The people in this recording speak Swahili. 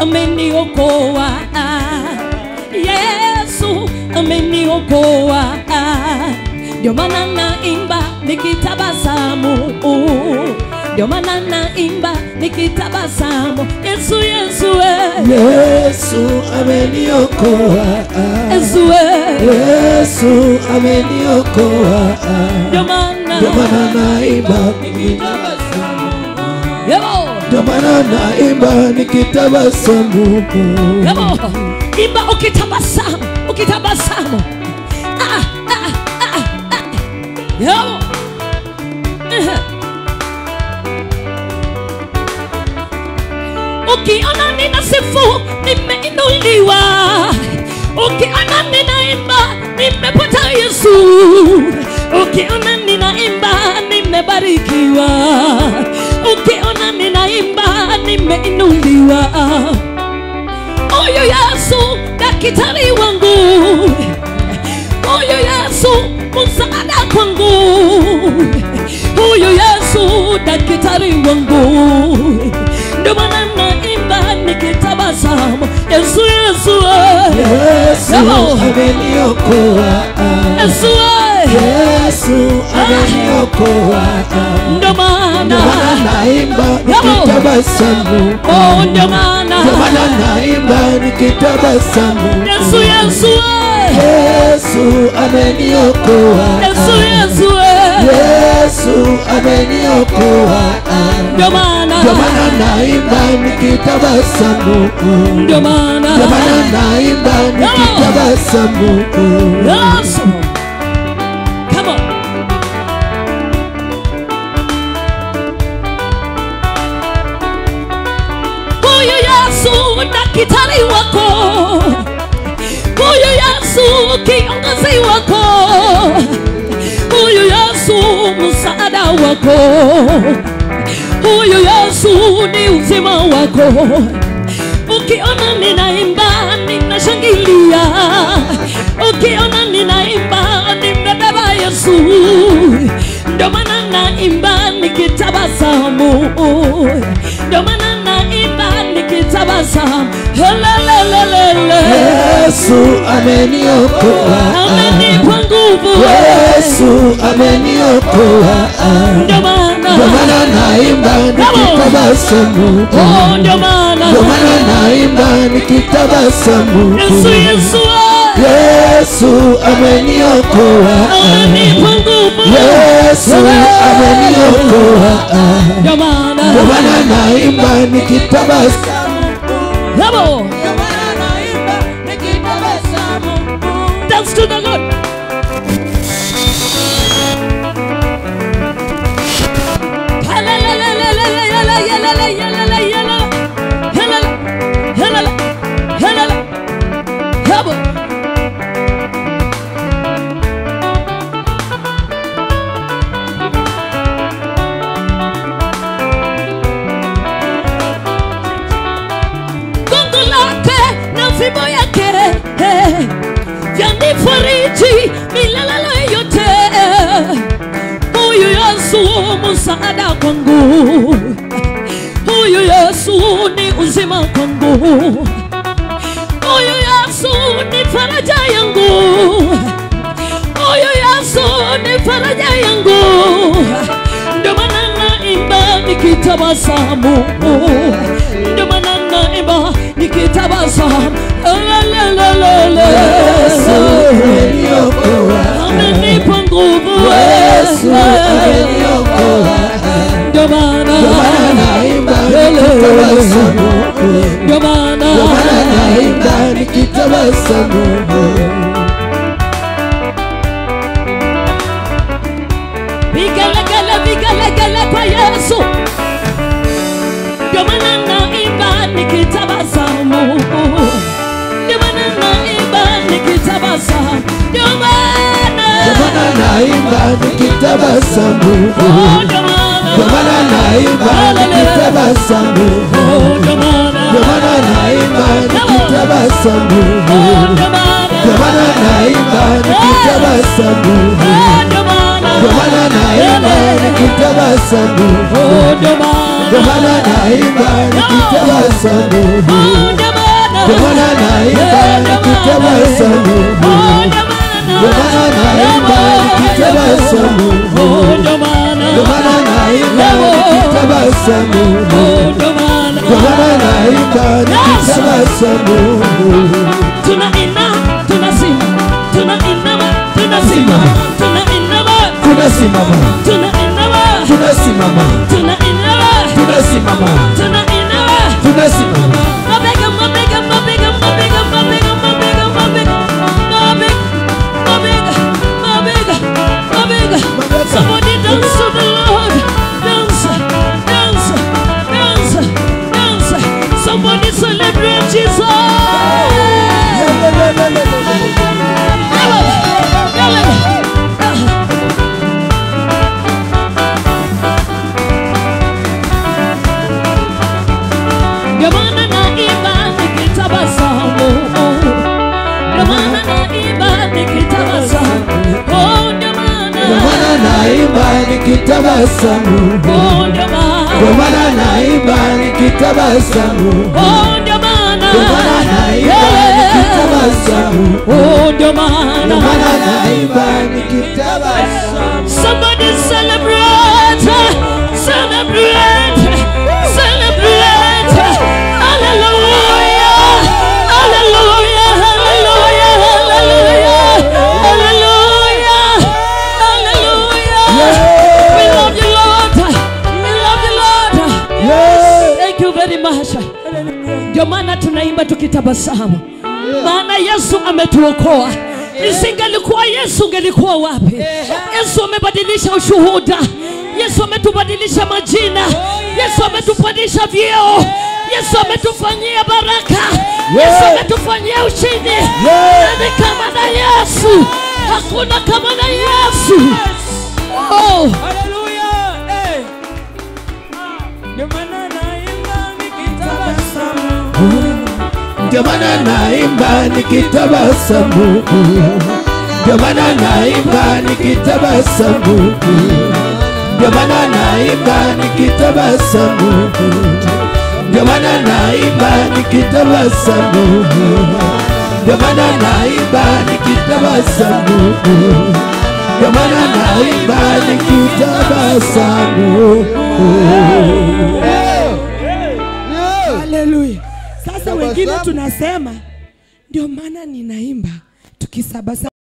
ameniokoa Yesu ameniokoa ndio maana naimba nikitabasamu ndio maana naimba nikitabasamu Yesu Yesu eh. Yesu ameniokoa, Yesu eh. Yesu ameniokoa, ndio maana ndio maana naimba, Yebo. ndio maana naimba nikitabasamu. Yebo. imba ukitabasamu ukitabasamu ah, ah, ah, ah. Yebo. Ehe. ukiona nina sifu nimeinuliwa ukiona ninaimba nimepata yesu ukiona ninaimba nimebarikiwa ukiona ninaimba nimeinuliwa huyu yesu daktari wangu huyu yesu msaada kwangu huyu yesu daktari wangu ndio maana naimba nikitabasamu yesu yesu eh. Yesu Yebo. ameniokoa, yesu eh. Yesu ameniokoa, ndio maana ndio maana naimba Yebo. nikitabasamu. oh ndio maana Ndio maana naimba nikitabasamu. yesu yesu eh. Yesu ameniokoa, yesu yesu eh. Yesu ameniokoa, ndio maana ndio maana naimba nikitabasamu. ndio maana Ndio maana naimba nikitabasamu. Yes. Come on. Huyu Yesu daktari wako, huyu Yesu kiongozi wako, huyu Yesu msaada wako, huyu Yesu ni uzima wako ukiona ninaimba ninashangilia ukiona ninaimba nimebeba yesu ndio maana naimba nikitabasamu ndio maana naimba nikitabasamu Helelelelele. Yesu ameniokoa, amenipa nguvu Yesu ameniokoa, ndio maana ndio maana naimba nikitabasamu. Oh, ndio maana Ndio maana naimba nikitabasamu. yesu yesu ah, Yesu ameniokoa, amenipa nguvu Yesu ameniokoa, ndio maana ndio maana naimba nikitabasamu. Yabo. Dance to the Lord. Yabo. gongo lake na fimbo yake eh, vyanifariji milele yote huyu yesu msaada kwangu huyu yesu ni uzima kwangu huyu yesu ni faraja yangu huyu yesu ni faraja yangu ndio maana naimba nikitabasamu ndio maana naimba nikitabasamu Lelelelele. Ameniokoa, amenipa nguvu Yesu ameniokoa, ndio maana ndio maana naimba nikitabasamu. ndio maana Ndio maana naimba nikitabasamu. vigelegele vigelegele kwa yesu ndio maana naimba nikitabasamu ndio maana naimba nikitabasamu ndio maana Ndio maana naimba nikitabasamu. Oh, ndio maana Ndio maana naimba nikitabasamu. Oh, ndio maana Ndio maana naimba nikitabasamu. Oh, ndio maana Ndio maana naimba nikitabasamu. Oh, ndio maana ndio maana naimba nikitabasamu, Oh, ndio ndio maana maana. naimba nikitabasamu, Oh, ndio maana. ndio maana naimba nikitabasamu, Oh, ndio maana. ndio maana naimba nikitabasamu, Oh, ndio maana. ndio maana naimba nikitabasamu, Oh, ndio maana. ndio maana naimba nikitabasamu. Tunaina, tunasimama, tunainama, tunasimama, tunainama, Tunasimama, tunainama, tunasimama, tunainama, tunasimama, tunainama. tunasimama. Mabega, mabega, mabega, mabega, mabega, mabega, mabega, mabega, mabega, mabega, mabega. Somebody dance to the Lord. Dance, dance, dance, dance. Somebody celebrate Jesus. Ndio maana naimba nikitabasamu. Ndio maana naimba nikitabasamu. Oh, ndio maana. Ndio maana naimba nikitabasamu, Oh, ndio maana. ndio maana naimba nikitabasamu, Oh, ndio maana. ndio maana naimba Yeah. nikitabasamu, Oh, ndio ndio maana. maana naimba nikitabasamu. Somebody celebrate, celebrate, celebrate. Hallelujah, hallelujah, hallelujah, hallelujah, hallelujah, hallelujah. We love you, Lord. We love you, Lord. Yeah. Thank you very much. Ndio maana tunaimba tukitabasamu, maana Yesu ametuokoa. Isingelikuwa Yesu, ungelikuwa wapi? Yesu amebadilisha ushuhuda. Yesu ametubadilisha majina. Yesu ametupandisha vyeo. Yesu ametufanyia baraka. Yesu ametufanyia ushindi. Nani kama na Yesu? Hakuna kama na Yesu. Oh. Ndio maana naimba nikitabasamu, ndio maana naimba nikitabasamu, ndio maana naimba nikitabasamu, ndio maana naimba nikitabasamu, ndio maana naimba nikitabasamu, ndio maana naimba nikitabasamu. Haleluya. Sasa wengine tunasema ndio maana ninaimba tukisabasa